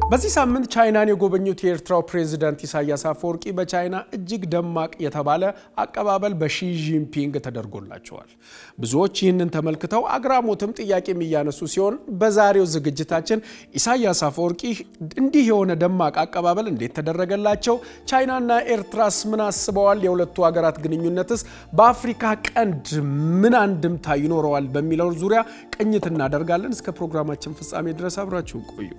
በዚህ ሳምንት ቻይናን የጎበኙት የኤርትራው ፕሬዝዳንት ኢሳያስ አፈወርቂ በቻይና እጅግ ደማቅ የተባለ አቀባበል በሺ ጂንፒንግ ተደርጎላቸዋል። ብዙዎች ይህንን ተመልክተው አግራሞትም ጥያቄም እያነሱ ሲሆን በዛሬው ዝግጅታችን ኢሳያስ አፈወርቂ እንዲህ የሆነ ደማቅ አቀባበል እንዴት ተደረገላቸው? ቻይናና ኤርትራስ ምን አስበዋል? የሁለቱ ሀገራት ግንኙነትስ በአፍሪካ ቀንድ ምን አንድምታ ይኖረዋል? በሚለው ዙሪያ ቅኝት እናደርጋለን። እስከ ፕሮግራማችን ፍጻሜ ድረስ አብራችሁን ቆዩ።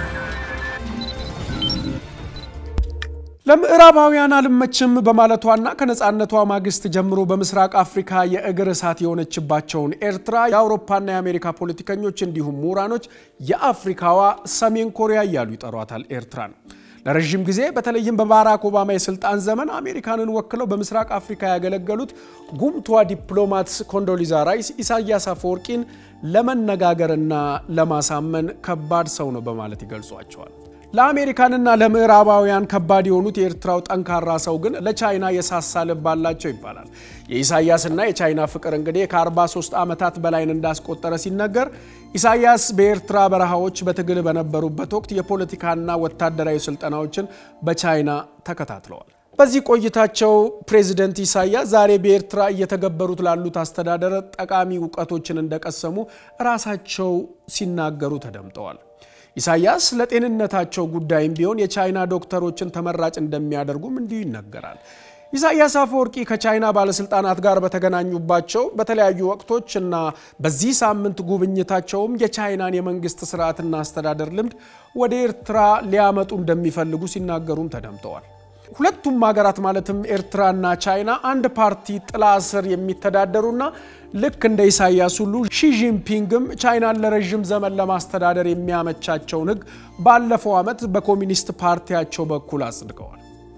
ለምዕራባውያን አልመችም በማለቷና ከነፃነቷ ማግስት ጀምሮ በምስራቅ አፍሪካ የእግር እሳት የሆነችባቸውን ኤርትራ የአውሮፓና የአሜሪካ ፖለቲከኞች እንዲሁም ምሁራኖች የአፍሪካዋ ሰሜን ኮሪያ እያሉ ይጠሯታል ኤርትራን። ለረዥም ጊዜ በተለይም በባራክ ኦባማ የስልጣን ዘመን አሜሪካንን ወክለው በምስራቅ አፍሪካ ያገለገሉት ጉምቷ ዲፕሎማት ኮንዶሊዛ ራይስ ኢሳያስ አፈወርቂን ለመነጋገርና ለማሳመን ከባድ ሰው ነው በማለት ይገልጿቸዋል። ለአሜሪካንና ለምዕራባውያን ከባድ የሆኑት የኤርትራው ጠንካራ ሰው ግን ለቻይና የሳሳ ልብ አላቸው ይባላል። የኢሳያስና የቻይና ፍቅር እንግዲህ ከ43 ዓመታት በላይን እንዳስቆጠረ ሲነገር ኢሳያስ በኤርትራ በረሃዎች በትግል በነበሩበት ወቅት የፖለቲካና ወታደራዊ ስልጠናዎችን በቻይና ተከታትለዋል። በዚህ ቆይታቸው ፕሬዚደንት ኢሳያስ ዛሬ በኤርትራ እየተገበሩት ላሉት አስተዳደር ጠቃሚ እውቀቶችን እንደቀሰሙ ራሳቸው ሲናገሩ ተደምጠዋል። ኢሳያስ ለጤንነታቸው ጉዳይም ቢሆን የቻይና ዶክተሮችን ተመራጭ እንደሚያደርጉም እንዲሁ ይነገራል። ኢሳያስ አፈወርቂ ከቻይና ባለስልጣናት ጋር በተገናኙባቸው በተለያዩ ወቅቶች እና በዚህ ሳምንት ጉብኝታቸውም የቻይናን የመንግስት ስርዓትና አስተዳደር ልምድ ወደ ኤርትራ ሊያመጡ እንደሚፈልጉ ሲናገሩም ተደምጠዋል። ሁለቱም ሀገራት ማለትም ኤርትራና ቻይና አንድ ፓርቲ ጥላ ስር የሚተዳደሩና ልክ እንደ ኢሳያስ ሁሉ ሺጂንፒንግም ቻይናን ለረዥም ዘመን ለማስተዳደር የሚያመቻቸውን ሕግ ባለፈው ዓመት በኮሚኒስት ፓርቲያቸው በኩል አጽድቀዋል።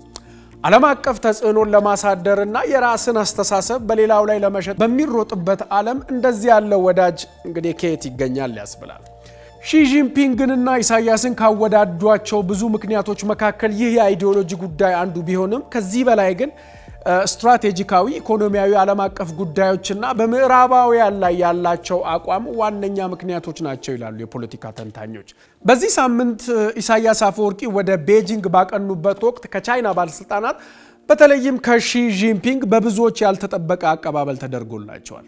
ዓለም አቀፍ ተጽዕኖን ለማሳደርና የራስን አስተሳሰብ በሌላው ላይ ለመሸጥ በሚሮጥበት ዓለም እንደዚህ ያለው ወዳጅ እንግዲህ ከየት ይገኛል ያስብላል። ሺጂንፒንግንና ኢሳያስን ካወዳዷቸው ብዙ ምክንያቶች መካከል ይህ የአይዲዮሎጂ ጉዳይ አንዱ ቢሆንም ከዚህ በላይ ግን ስትራቴጂካዊ፣ ኢኮኖሚያዊ፣ ዓለም አቀፍ ጉዳዮችና በምዕራባውያን ላይ ያላቸው አቋም ዋነኛ ምክንያቶች ናቸው ይላሉ የፖለቲካ ተንታኞች። በዚህ ሳምንት ኢሳያስ አፈወርቂ ወደ ቤጂንግ ባቀኑበት ወቅት ከቻይና ባለስልጣናት በተለይም ከሺ ጂንፒንግ በብዙዎች ያልተጠበቀ አቀባበል ተደርጎላቸዋል።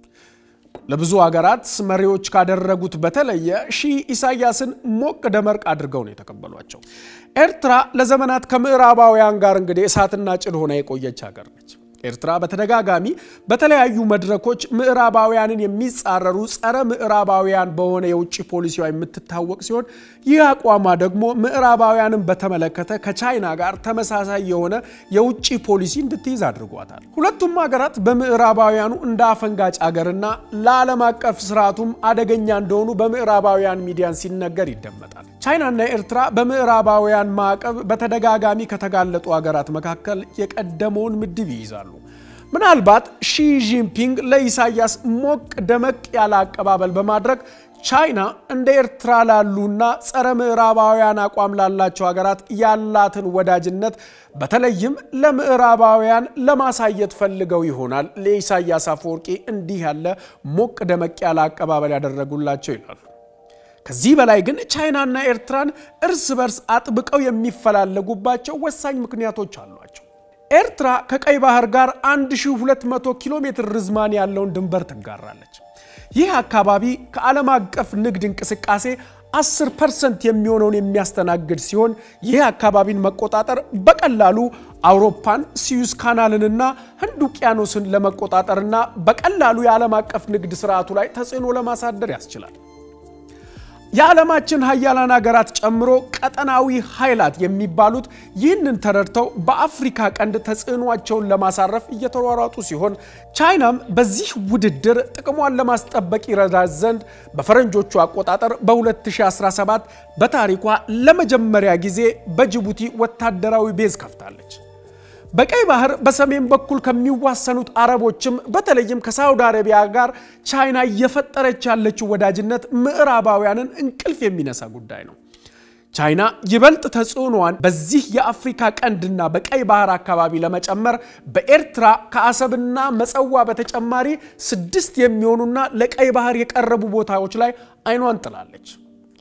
ለብዙ ሀገራት መሪዎች ካደረጉት በተለየ ሺ ኢሳያስን ሞቅ ደመርቅ አድርገው ነው የተቀበሏቸው። ኤርትራ ለዘመናት ከምዕራባውያን ጋር እንግዲህ እሳትና ጭድ ሆና የቆየች ሀገር ነች። ኤርትራ በተደጋጋሚ በተለያዩ መድረኮች ምዕራባውያንን የሚጻረሩ ጸረ ምዕራባውያን በሆነ የውጭ ፖሊሲዋ የምትታወቅ ሲሆን ይህ አቋሟ ደግሞ ምዕራባውያንን በተመለከተ ከቻይና ጋር ተመሳሳይ የሆነ የውጭ ፖሊሲ እንድትይዝ አድርጓታል። ሁለቱም ሀገራት በምዕራባውያኑ እንደ አፈንጋጭ ሀገርና ለዓለም አቀፍ ስርዓቱም አደገኛ እንደሆኑ በምዕራባውያን ሚዲያን ሲነገር ይደመጣል። ቻይናና ኤርትራ በምዕራባውያን ማዕቀብ በተደጋጋሚ ከተጋለጡ ሀገራት መካከል የቀደመውን ምድብ ይይዛሉ። ምናልባት ሺ ጂንፒንግ ለኢሳያስ ሞቅ ደመቅ ያለ አቀባበል በማድረግ ቻይና እንደ ኤርትራ ላሉና ጸረ ምዕራባውያን አቋም ላላቸው ሀገራት ያላትን ወዳጅነት በተለይም ለምዕራባውያን ለማሳየት ፈልገው ይሆናል ለኢሳያስ አፈወርቂ እንዲህ ያለ ሞቅ ደመቅ ያለ አቀባበል ያደረጉላቸው ይላሉ። ከዚህ በላይ ግን ቻይናና ኤርትራን እርስ በርስ አጥብቀው የሚፈላለጉባቸው ወሳኝ ምክንያቶች አሏቸው። ኤርትራ ከቀይ ባህር ጋር 1200 ኪሎ ሜትር ርዝማን ያለውን ድንበር ትጋራለች። ይህ አካባቢ ከዓለም አቀፍ ንግድ እንቅስቃሴ 10 ፐርሰንት የሚሆነውን የሚያስተናግድ ሲሆን ይህ አካባቢን መቆጣጠር በቀላሉ አውሮፓን፣ ሲዩዝ ካናልንና ህንድ ውቅያኖስን ለመቆጣጠርና በቀላሉ የዓለም አቀፍ ንግድ ስርዓቱ ላይ ተጽዕኖ ለማሳደር ያስችላል። የዓለማችን ሀያላን ሀገራት ጨምሮ ቀጠናዊ ኃይላት የሚባሉት ይህንን ተረድተው በአፍሪካ ቀንድ ተጽዕኗቸውን ለማሳረፍ እየተሯሯጡ ሲሆን ቻይናም በዚህ ውድድር ጥቅሟን ለማስጠበቅ ይረዳት ዘንድ በፈረንጆቹ አቆጣጠር በ2017 በታሪኳ ለመጀመሪያ ጊዜ በጅቡቲ ወታደራዊ ቤዝ ከፍታለች። በቀይ ባህር በሰሜን በኩል ከሚዋሰኑት አረቦችም በተለይም ከሳውዲ አረቢያ ጋር ቻይና እየፈጠረች ያለችው ወዳጅነት ምዕራባውያንን እንቅልፍ የሚነሳ ጉዳይ ነው። ቻይና ይበልጥ ተጽዕኖዋን በዚህ የአፍሪካ ቀንድና በቀይ ባህር አካባቢ ለመጨመር በኤርትራ ከአሰብና መጸዋ በተጨማሪ ስድስት የሚሆኑና ለቀይ ባህር የቀረቡ ቦታዎች ላይ አይኗን ጥላለች።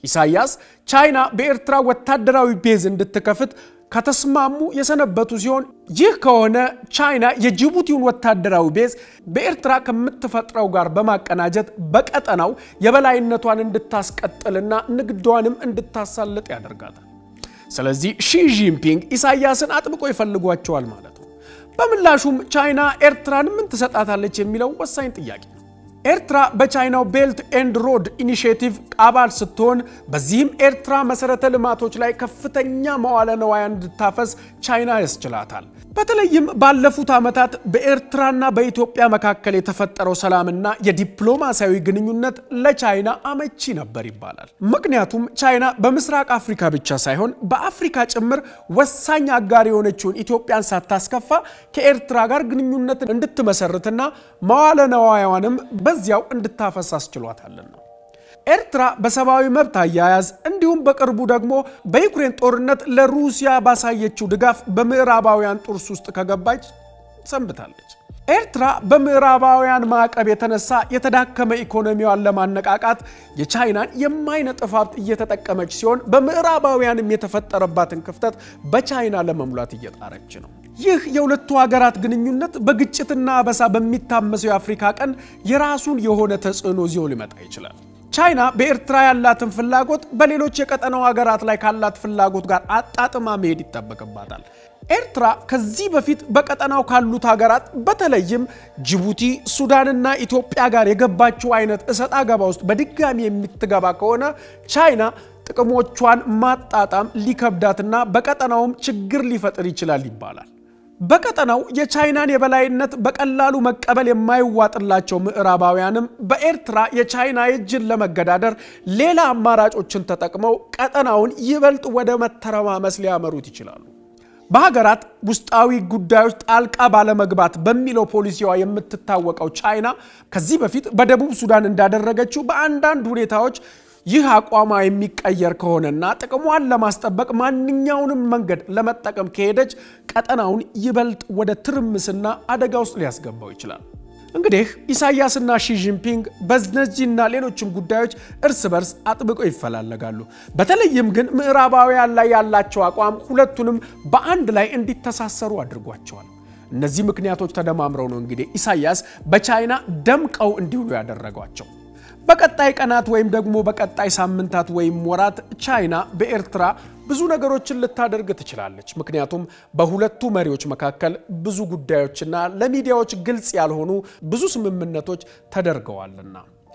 ኢሳያስ ቻይና በኤርትራ ወታደራዊ ቤዝ እንድትከፍት ከተስማሙ የሰነበቱ ሲሆን ይህ ከሆነ ቻይና የጅቡቲውን ወታደራዊ ቤዝ በኤርትራ ከምትፈጥረው ጋር በማቀናጀት በቀጠናው የበላይነቷን እንድታስቀጥልና ንግዷንም እንድታሳልጥ ያደርጋታል። ስለዚህ ሺ ጂንፒንግ ኢሳያስን አጥብቆ ይፈልጓቸዋል ማለት ነው። በምላሹም ቻይና ኤርትራን ምን ትሰጣታለች የሚለው ወሳኝ ጥያቄ ነው። ኤርትራ በቻይናው ቤልት ኤንድ ሮድ ኢኒሽቲቭ አባል ስትሆን በዚህም ኤርትራ መሰረተ ልማቶች ላይ ከፍተኛ መዋለ ነዋያ እንድታፈስ ቻይና ያስችላታል። በተለይም ባለፉት ዓመታት በኤርትራና በኢትዮጵያ መካከል የተፈጠረው ሰላምና የዲፕሎማሲያዊ ግንኙነት ለቻይና አመቺ ነበር ይባላል። ምክንያቱም ቻይና በምስራቅ አፍሪካ ብቻ ሳይሆን በአፍሪካ ጭምር ወሳኝ አጋር የሆነችውን ኢትዮጵያን ሳታስከፋ ከኤርትራ ጋር ግንኙነት እንድትመሰርትና መዋለ ነዋያዋንም በዚያው እንድታፈስ አስችሏታልና። ኤርትራ በሰብአዊ መብት አያያዝ እንዲሁም በቅርቡ ደግሞ በዩክሬን ጦርነት ለሩሲያ ባሳየችው ድጋፍ በምዕራባውያን ጡርስ ውስጥ ከገባች ሰንብታለች። ኤርትራ በምዕራባውያን ማዕቀብ የተነሳ የተዳከመ ኢኮኖሚዋን ለማነቃቃት የቻይናን የማይነጥፍ ሀብት እየተጠቀመች ሲሆን በምዕራባውያንም የተፈጠረባትን ክፍተት በቻይና ለመሙላት እየጣረች ነው። ይህ የሁለቱ ሀገራት ግንኙነት በግጭትና አበሳ በሚታመሰው የአፍሪካ ቀንድ የራሱን የሆነ ተጽዕኖ ይዞ ሊመጣ ይችላል። ቻይና በኤርትራ ያላትን ፍላጎት በሌሎች የቀጠናው ሀገራት ላይ ካላት ፍላጎት ጋር አጣጥማ መሄድ ይጠበቅባታል። ኤርትራ ከዚህ በፊት በቀጠናው ካሉት ሀገራት በተለይም ጅቡቲ፣ ሱዳንና ኢትዮጵያ ጋር የገባችው አይነት እሰጥ አገባ ውስጥ በድጋሚ የምትገባ ከሆነ ቻይና ጥቅሞቿን ማጣጣም ሊከብዳትና በቀጠናውም ችግር ሊፈጥር ይችላል ይባላል። በቀጠናው የቻይናን የበላይነት በቀላሉ መቀበል የማይዋጥላቸው ምዕራባውያንም በኤርትራ የቻይና እጅን ለመገዳደር ሌላ አማራጮችን ተጠቅመው ቀጠናውን ይበልጥ ወደ መተረማመስ ሊያመሩት ይችላሉ። በሀገራት ውስጣዊ ጉዳዮች ጣልቃ ባለመግባት በሚለው ፖሊሲዋ የምትታወቀው ቻይና ከዚህ በፊት በደቡብ ሱዳን እንዳደረገችው በአንዳንድ ሁኔታዎች ይህ አቋሟ የሚቀየር ከሆነና ጥቅሟን ለማስጠበቅ ማንኛውንም መንገድ ለመጠቀም ከሄደች ቀጠናውን ይበልጥ ወደ ትርምስና አደጋ ውስጥ ሊያስገባው ይችላል። እንግዲህ ኢሳያስና ሺጂንፒንግ በእነዚህና ሌሎችም ጉዳዮች እርስ በርስ አጥብቀው ይፈላለጋሉ። በተለይም ግን ምዕራባውያን ላይ ያላቸው አቋም ሁለቱንም በአንድ ላይ እንዲተሳሰሩ አድርጓቸዋል። እነዚህ ምክንያቶች ተደማምረው ነው እንግዲህ ኢሳያስ በቻይና ደምቀው እንዲውሉ ያደረጓቸው። በቀጣይ ቀናት ወይም ደግሞ በቀጣይ ሳምንታት ወይም ወራት ቻይና በኤርትራ ብዙ ነገሮችን ልታደርግ ትችላለች። ምክንያቱም በሁለቱ መሪዎች መካከል ብዙ ጉዳዮችና ለሚዲያዎች ግልጽ ያልሆኑ ብዙ ስምምነቶች ተደርገዋልና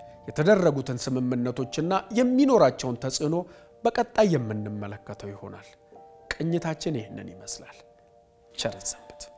የተደረጉትን ስምምነቶችና የሚኖራቸውን ተጽዕኖ በቀጣይ የምንመለከተው ይሆናል። ቅኝታችን ይህንን ይመስላል። ቸር ሰንብቱ።